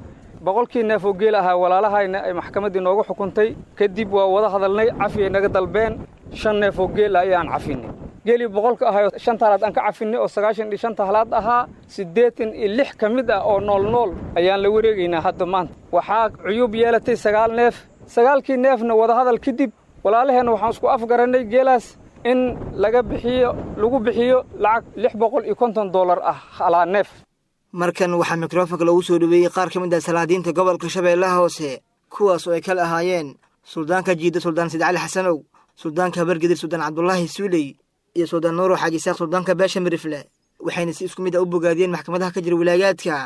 [SPEAKER 13] boqolkii neef oo geel ahaa walaalahayna ay maxkamaddii noogu xukuntay kadib waa wada hadalnay cafiyay naga dalbeen shan neef oo geel ah ayaan cafinay geelii boqolka ahayo shanta halaad aan ka cafinay oo sagaashan iyo shanta halaad ahaa siddeetan iyo lix ka mid ah oo nool nool ayaan la wareegaynaa hadda maanta waxaa cuyuub yeelatay sagaal neef sagaalkii neefna wadahadal kadib walaalaheenna waxaan isku afgarannay geelaas in laga bixiyo lagu bixiyo lacag lix boqol iyo konton dollar ah halaa neef
[SPEAKER 10] markan waxaa mikrofonka loogu soo dhoweeyey qaar ka mid ah salaadiinta gobolka shabeellaha hoose kuwaas oo ay kala ahaayeen suldaanka jiidda suldaan said cali xasanow suldaanka habargedir suldaan cabdulaahi suuley iyo suldaan nuuro xaaji isaaq suldaanka beesha mirifle waxayna si isku mid ah u bogaadiyeen maxkamadaha ka jira wilaayaadka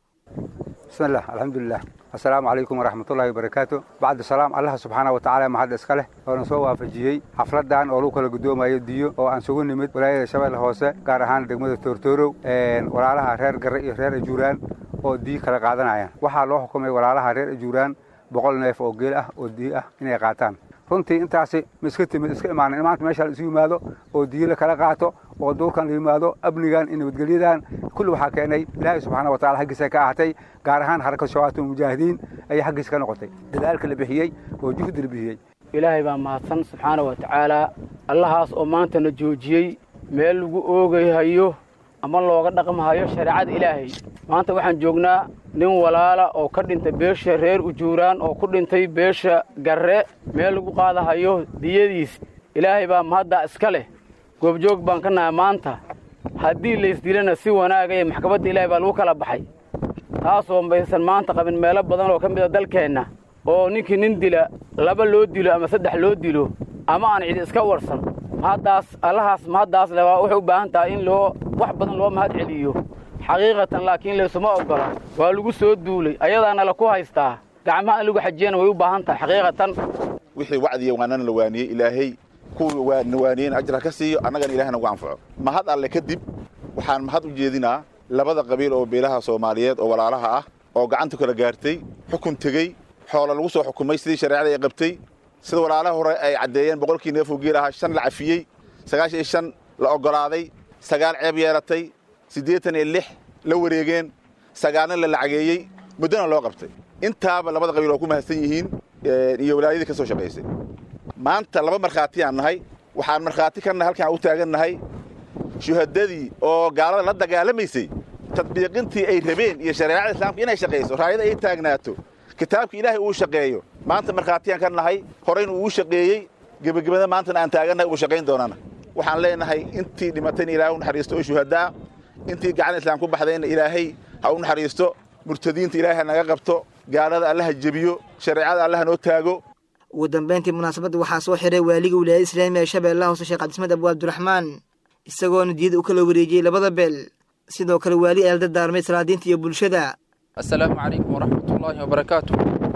[SPEAKER 14] بسم الله الحمد لله السلام عليكم ورحمة الله وبركاته بعد السلام الله سبحانه وتعالى ما حد اسكله oo soo waafajiyay xafladan oo lagu kala gudoomayo diyo oo aan sugu nimid walaayada shabeelle hoose gaar ahaan degmada Toortoorow een walaalaha reer Garre iyo reer Ajuuraan oo diyo kala qaadanayaan waxaa loo xukumay walaalaha reer Ajuuraan boqol neef oo geel ah oo diyo ah inay qaataan runtii intaasi ma iska timid iska imaanin maanta meesha la isu yimaado oo diyo la kala qaato oo duurkan la yimaado amnigan iyo nabadgelyadan kulli waxaa keenay ilaahay subxaana wa taala xaggiisa ka ahatay gaar ahaan xarakada shabaabta mujaahidiin ayay xaggiisa ka noqotay dadaalka la bixiyey oo juhdi la bixiyey
[SPEAKER 15] ilaahay baa mahadsan subxaana wa tacaalaa allahaas oo maantana joojiyey meel lagu oogayhayo ama looga dhaqmahayo shareecada ilaahay maanta waxaan joognaa nin walaala oo ka dhintay beesha reer ujuuraan oo ku dhintay beesha garre meel lagu qaadahayo diyadiis ilaahay baa mahaddaa iska leh goobjoog baan ka nahay maanta haddii laysdilana si wanaaga ee maxkamadda ilaahay baa lagu kala baxay taasoo maysan maanta qabin meelo badan oo ka mid a dalkeenna oo ninkii nin dila laba loo dilo ama saddex loo dilo ama aan cidi iska warsan mahaddaas allahaas mahaddaas le waa waxay u baahan tahay in loo wax badan loo mahad celiyo xaqiiqatan laakiin laysuma oggola waa lagu soo duulay ayadaana la ku haystaa gacmaha in lagu xajiyana way u baahan tahay xaqiiqatan
[SPEAKER 16] wixii wacdiya waanana la waaniyey ilaahay kuwa na waaniyeen ajra ka siiyo annagana ilaahna ugu anfaco mahad alle kadib waxaan mahad u jeedinaa labada qabiil oo beelaha soomaaliyeed oo walaalaha ah oo gacanta kala gaartay xukun tegey xoola lagu soo xukumay sidii shareecada ay qabtay sida walaalaha hore ay caddeeyeen boqolkii neefoo geel ahaa shan la cafiyey sagaashan iyo shan la oggolaaday sagaal ceeb yeelatay siddeetan iyo lix la wareegeen sagaalna la lacageeyey muddona loo qabtay intaaba labada qabiil oo ku mahadsan yihiin iyo walaayadii ka soo shaqaysay maanta laba markhaatiyaan nahay waxaan markhaati ka nahay halkaan u taagan nahay shuhadadii oo gaalada la dagaalamaysay tadbiiqintii ay rabeen iyo shareecada islaamka inay shaqayso raayada ay taagnaato kitaabka ilaahay uu shaqeeyo maanta markhaatiyaan ka nahay horeyna uu shaqeeyey gebagabada maantana aan taagannahay uu shaqayn doonana waxaan leenahay intii dhimatayna ilaahay u naxariisto oo shuhadaa intii gacan islaam ku baxdayna ilaahay ha u naxariisto murtadiinta ilaahay ha naga qabto gaalada allaha jebiyo shareecada allaha noo taago
[SPEAKER 10] ugu dambayntii munaasabadda waxaa soo xiray waaliga wilaayada islaamiga ee shabeellaha hoose sheekh cabdismed abu abdiraxmaan isagoona diyada u kala wareejiyey labada beel sidoo kale waali eel dardaarmay salaadiinta iyo bulshada
[SPEAKER 17] assalaamu calaykum waraxmatullaahi wabarakaatu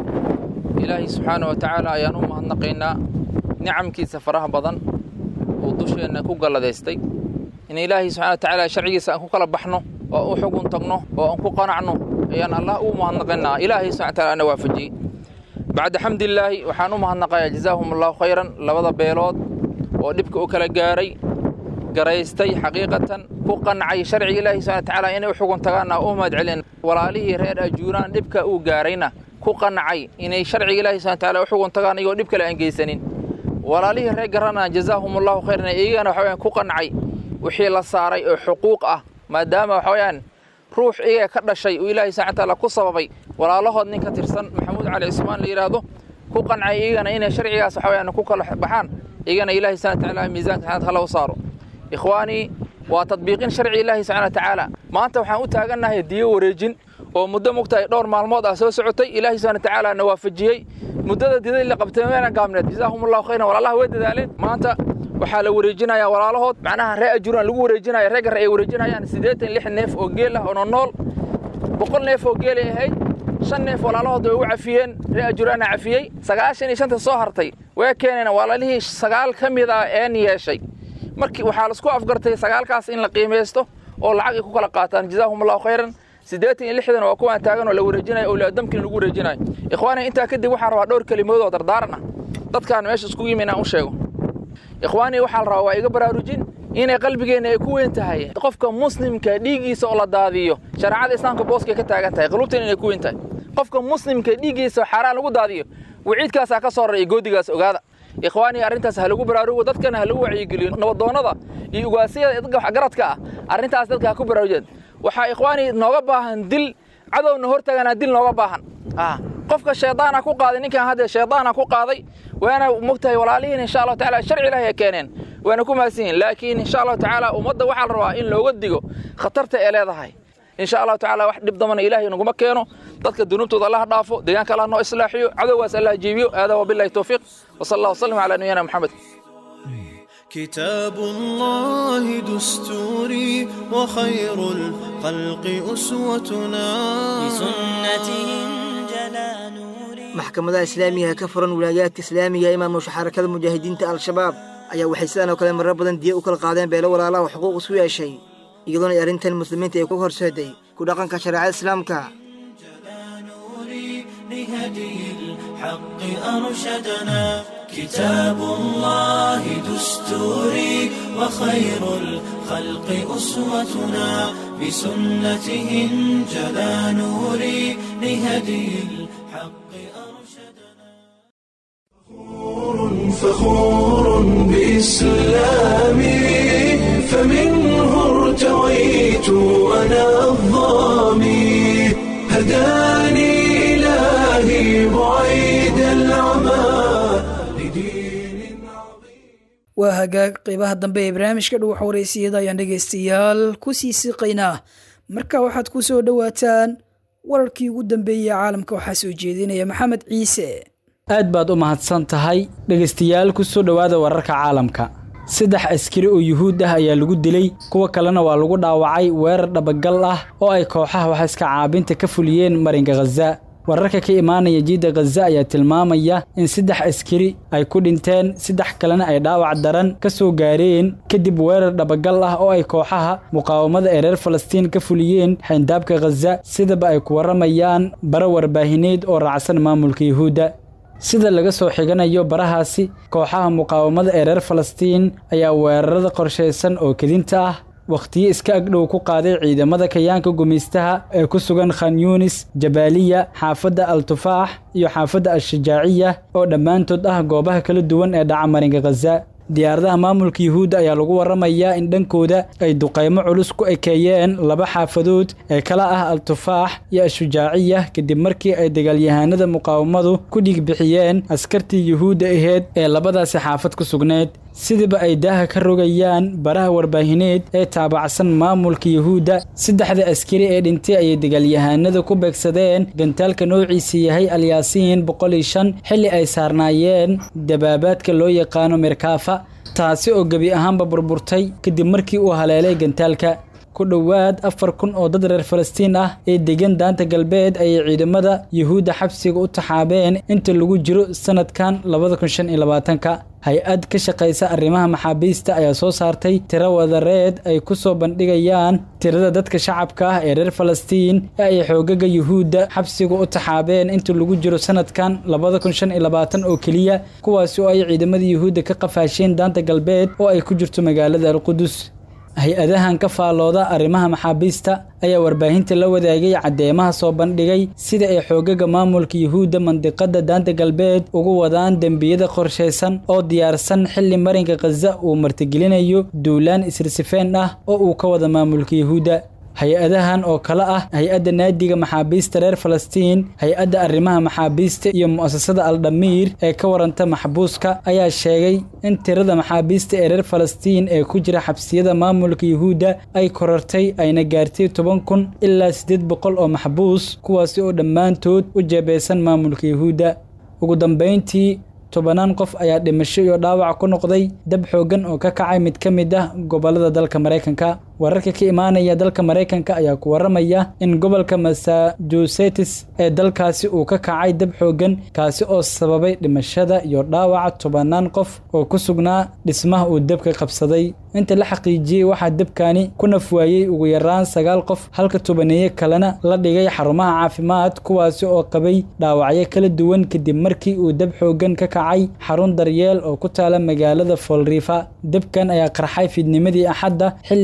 [SPEAKER 17] ilaahay subxaana wa tacaala ayaan u mahadnaqaynaa nicamkiisa faraha badan uu dusheenna ku galladaystay in ilaahay subxana wa tacaala sharcigiisa aan ku kala baxno oo u xugun tagno oo aan ku qanacno ayaan allah ugu mahadnaqaynaa ilaahay subxana wa taala ana waafajiyey bacda xamdilaahi waxaan u mahadnaqayaa jazaahum allahu khayran labada beelood oo dhibka u kala gaaray garaystay xaqiiqatan ku qancay sharciga ilaahi subxana watacaala inay u xugun tagaanna u mahad celin walaalihii reer ajuuraan dhibka uu gaarayna ku qancay inay sharciga ilaahi subxana watacaala u xugun tagaan iyagoo dhib kale aan geysanin walaalihii reer garana jazaahum allahu khayran iyagana waxa weyaan ku qancay wixii la saaray oo xuquuq ah maadaama waxa weyaan ruux iyaga ka dhashay uu ilaahi subxana watacaala ku sababay walaalahood nin ka tirsan maxamuud cali cismaan la yidhaahdo ku qancay iyagana inay sharcigaas waxa weyaan ku kala baxaan iyagana ilaahi subxana watacaala miisaanka xanad hala u saaro ikhwaanii waa tadbiiqin sharci ilaahi subxana wa tacaala maanta waxaan u taagannahay diyo wareejin oo muddo mugtahay dhowr maalmood ah soo socotay ilaahi subxana wa tacaala na waafajiyey muddada didadii la qabtay meelan gaabneed jazaahum allahu khayran walaalaha way dadaaleen maanta waxaa la wareejinayaa walaalahood macnaha ree ajuuraan lagu wareejinaya ree garre ay wareejinayaan siddeetan lix neef oo geel ah oo nonool boqol neef oo geelay ahayd shan neef walaalahood way ugu cafiyeen ree ajuuraana cafiyey sagaashan iyo shanta soo hartay way keeneen walaalihii sagaal ka mid ah een yeeshay markii waxaa laisku afgartay sagaalkaas in la qiimaysto oo lacag ay ku kala qaataan jazaahum allahu khayran siddeetan iyo lixdan waa kuwaan taagan oo la wareejinayo owlaadamkin lagu wareejinayo ikhwaani intaa kadib waxaan rabaa dhowr kelimood oo dardaaran ah dadkaan meesha iskugu yimi inaan u sheego ikhwaanii waxaa la rabaa waa iga baraarujin inay qalbigeenna ay ku weyn tahay qofka muslimka dhiiggiisa oo la daadiyo shareecada islaamka booskay ka taagan tahay qulubteena inay ku weyn tahay qofka muslimka dhiiggiisa xaaraan lagu daadiyo waciidkaasaa ka soo raraya goodigaas ogaada ikhwaanii arrintaas ha lagu baraarugo dadkana ha lagu wacyigeliyo nabadoonnada iyo ugaasiyada dadka waxgaradka ah arrintaas dadka ha ku baraarujeen waxaa ikhwaanii nooga baahan dil cadowna hortaganaa dil nooga baahan qofka shaydaana ku qaaday ninkan hadda shaydaana ku qaaday waana mogtahay walaalihiin insha allahu tacaala sharci ilaahi ay keeneen waana ku mahadsan yihin laakiin insha allahu tacaala ummadda waxaa la rabaa in looga digo khatarta ee leedahay insha allahu tacaala wax dhib damana ilaahay naguma keeno dadka dunuubtooda allaha dhaafo deegaanka allah noo islaaxiyo cadowgaas allah jiibiyo aadaa wabillahi towfiiq wasala allah wasalam calaa nabiyina maxamed
[SPEAKER 18] كتاب الله دستوري وخير الخلق أسوتنا
[SPEAKER 19] بسنته جلا نوري
[SPEAKER 10] maxkamadaha islaamiga ka furan wilaayaadka islaamiga ee maamusha xarakada mujaahidiinta al-shabaab ayaa waxay sidan oo kale marar badan diya u kala qaadeen beelo walaalaha oo xuquuq isu yeeshay iyadoona ay arrintan muslimiinta ay ku horseeday ku dhaqanka shareecada islaamka
[SPEAKER 19] لهدي الحق أرشدنا كتاب الله دستوري وخير الخلق أسوتنا بسنته انجلى نوري لهدي الحق
[SPEAKER 7] فخور بإسلامي فمنه ارتويت أنا الظامي هداني إلهي بعيد العمى
[SPEAKER 2] waa hagaag qeybaha dambe ee barnaamijka dhuwaxa waraysiyada ayaan dhegaystayaal ku sii siqaynaa marka waxaad ku soo dhowaataan wararkii ugu dambeeyey caalamka waxaa soo jeedinaya maxamed ciise
[SPEAKER 20] aad baad u mahadsan tahay dhegaystayaal ku soo dhowaada wararka caalamka saddex askari oo yuhuud ah ayaa lagu dilay kuwa kalena waa lagu dhaawacay weerar dhabagal ah oo ay kooxaha waxaiska caabinta ka fuliyeen marinka khaza wararka ka imaanaya jiidda khaza ayaa tilmaamaya in saddex askari ay ku dhinteen saddex kalena ay dhaawac daran ka soo gaareen kadib weerar dhabagal ah oo ay kooxaha muqaawamada ee reer falastiin ka fuliyeen xayndaabka khaza sidaba ay ku warramayaan bara warbaahineed oo raacsan maamulka yuhuudda sida laga soo xiganayo barahaasi kooxaha muqaawamada ee reer falastiin ayaa weerarada qorshaysan oo kedinta ah wakhtiyo iska agdhow ku qaaday ciidamada kayaanka gumaystaha ee ku sugan khan yuunis jabaaliya xaafadda al tufaax iyo xaafadda al-shajaaciya oo dhammaantood ah goobaha kala duwan ee dhaca marinka khaza diyaaradaha maamulka yuhuudda ayaa lagu warramayaa in dhankooda ay duqaymo culus ku ekeeyeen laba xaafadood ee kala ah al-tufaax iyo al-shujaaciya kadib markii ay dagaalyahaanada muqaawamadu ku dhiig bixiyeen askartii yuhuudda aheyd ee labadaasi xaafad ku sugneyd sidiba ay daaha ka rogayaan baraha warbaahineed ee taabacsan maamulka yuhuudda saddexda askari ee dhintay ayay dagaalyahaanada ku beegsadeen gantaalka noociisa yahay alyaasiin boqol iyo shan xilli ay saarnaayeen dabaabaadka loo yaqaano mirkaafa taasi oo gebi ahaanba burburtay kadib markii uu haleelay gantaalka ku dhowaad afar kun oo dad reer falastiin ah ee degan daanta galbeed ayay ciidamada yuhuudda xabsiga u taxaabeen inta lagu jiro sanadkan labada kun shan iyo labaatanka hay-ad ka shaqaysa arrimaha maxaabiista ayaa soo saartay tiro wadareed ay ku soo bandhigayaan tirada dadka shacabka ah ee reer falastiin ee ay xoogaga yuhuudda xabsiga u taxaabeen inta lagu jiro sanadkan labada kun shan iyo labaatan oo keliya kuwaasi oo ay ciidamada yuhuudda ka qafaasheen daanta galbeed oo ay ku jirto magaalada alqudus hay-adahan ka faallooda arrimaha maxaabiista ayaa warbaahinta la wadaagay caddeemaha soo bandhigay sida ay xoogaga maamulka yuhuudda mandiqadda daanta galbeed ugu wadaan dembiyada qorshaysan oo diyaarsan xilli marinka khaza uu martigelinayo duulaan isirsifeen ah oo uu ka wada maamulka yuhuudda hay-adahan oo kale ah hay-adda naadiga maxaabiista reer falastiin hay-adda arrimaha maxaabiista iyo mu'asasada aldhamiir ee ka waranta maxbuuska ayaa sheegay in tirada maxaabiista ee reer falastiin ee ku jira xabsiyada maamulka yuhuudda ay korartay ayna gaartay toban kun ilaa siddeed boqol oo maxbuus kuwaasi oo dhammaantood u jeebeysan maamulka yuhuudda ugu dambayntii tobanaan qof ayaa dhimasho iyo dhaawac ku noqday dab xooggan oo ka kacay mid ka mid ah gobollada dalka maraykanka wararka ka imaanaya dalka maraykanka ayaa ku warramaya in gobolka massachusetts ee dalkaasi uu ka kacay dab xooggan kaasi oo sababay dhimashada iyo dhaawaca tobanaan qof oo ku sugnaa dhismaha uu dabka qabsaday inta la xaqiijiyey waxaa dabkani ku nafwaayey ugu yaraan sagaal qof halka tobaneeye kalena la dhigay xarumaha caafimaad kuwaasi oo qabay dhaawacyo kala duwan kadib markii uu dab xooggan ka kacay xarun daryeel oo ku taala magaalada foolriifa dabkan ayaa qarxay fiidnimadii axadda xilli ay saacad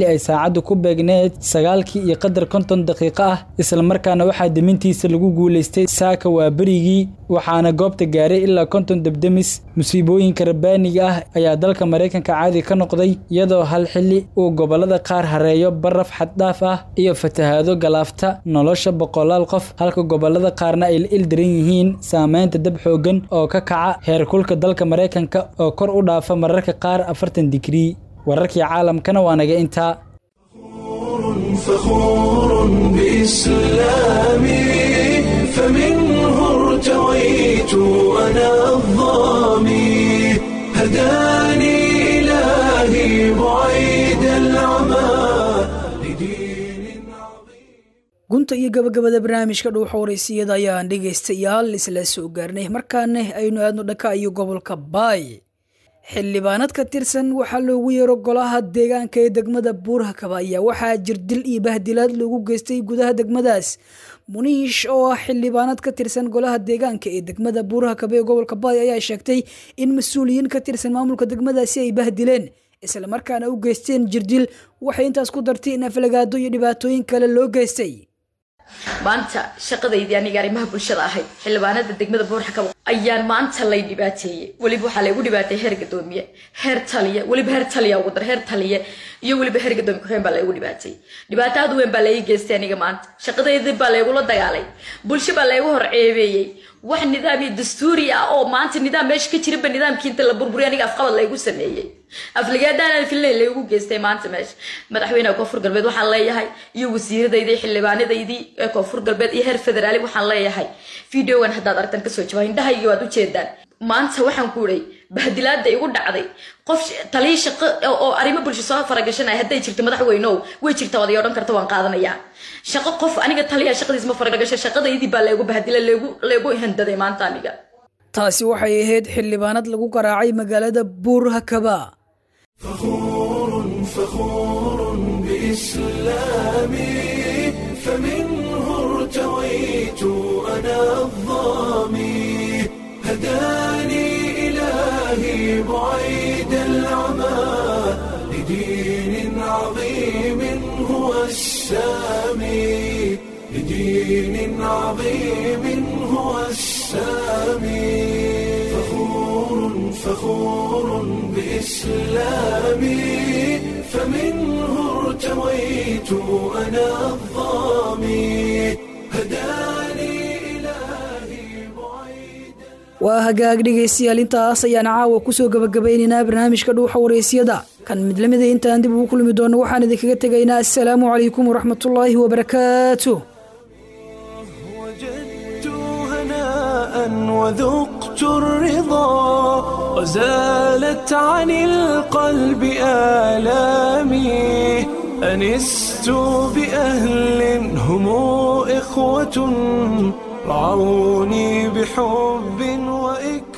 [SPEAKER 20] saacadda ku beegneed sagaalkii iyo qadar konton daqiiqo ah islamarkaana waxaa demintiisa lagu guulaystay saaka waa berigii waxaana goobta gaaray ilaa konton debdemis musiibooyinka rabbaaniga ah ayaa dalka maraykanka caadi ka noqday iyadoo hal xilli uu gobollada qaar hareeyo baraf xaddhaaf ah iyo fatahaado galaafta nolosha boqolaal qof halka gobollada qaarna ay la ildaran yihiin saameynta dab xooggan oo ka kaca heerkulka dalka maraykanka oo kor u dhaafa mararka qaar afartan digrii wararkii caalamkana waa naga intaa
[SPEAKER 7] فخور بإسلامي فمنه ارتويت أنا الظامي هداني إلهي بعيد العمى
[SPEAKER 2] gunta iyo gabagabada barnaamijka dhuuxa waraysiyada ayaan dhegaystayaal isla soo gaarnay markaana aynu aadno dhaka iyo gobolka baay xildhibaanad ka tirsan waxaa loogu yeero golaha deegaanka ee degmada buurhakaba ayaa waxaa jirdil iyo bahdilaad loogu geystay gudaha degmadaas muniish oo ah xildhibaanad ka tirsan golaha deegaanka ee degmada buurhakaba ee gobolka baay ayaa sheegtay in mas-uuliyiin ka tirsan maamulka degmadaasi ay bahdileen islamarkaana u geysteen jirdil waxay intaas ku dartay in aflagaado iyo dhibaatooyin kale loo geystay
[SPEAKER 21] maanta shaqadaydii aniga arrimaha bulshada ahayd xildhibaanada degmada buurxakabo ayaan maanta lay dhibaateeyey weliba waxaa laygu dhibaateeyey heer gadoomiye heer taliye weliba heer taliya ugu dar heer taliye iyo weliba heer gadoomiye ku-xigeen baa laygu dhibaateeyey dhibaato aad u weyn baa lai geystay aniga maanta shaqadaydii baa laygula dagaalay bulsho baa laygu horceebeeyey wax nidaam iyo dastuuri ah oo maanta nidaam meesha ka jirinba nidaamkii inta la burburiy aniga afqabad laygu sameeyey afligaadaan filnay laygu geystay maanta meesha madaxweynaha koonfur galbeed waxaan leeyahay iyo wasiiradaydii xildhibaanadaydii ee koonfur galbeed iyo heer federaali waxaan leeyahay videogan haddaad aragtan kasoo jawaa indhahaygii waad ujeedaan maanta waxaan ku idhay bahdilaada igu dhacday qof taliya shaqo oo arrimo bulsho soo faragashanaya hadday jirto madaxweynow way jirta waday odhan karta waan qaadanayaa shaqo qof aniga taliya shaqadiis ma faragasho shaqadaydii baa laygu bahdila laygu laygu handaday maanta aniga
[SPEAKER 2] taasi waxay ahayd xildhibaanad lagu garaacay magaalada buurhakaba
[SPEAKER 7] فخور بإسلامي فمنه ارتويت أنا الظامي هداني إلهي بعيد العمى لدين عظيم هو السامي لدين عظيم هو السامي فخور فخور بإسلامي فمنه ارتويت أنا الظامي هداني
[SPEAKER 2] waa hagaag dhegaystayaal intaas ayaan caawa kusoo gabagabaynaynaa barnaamijka dhuuxa waraysyada kan mid lamida intaan dib ugu kulmi doono waxaan idinkaga tegaynaa assalaamu calaykum waraxmatullaahi wabarakaatu
[SPEAKER 7] وذقت الرضا وزالت عن القلب آلامي أنست بأهل هم إخوة رعوني بحب وإكرام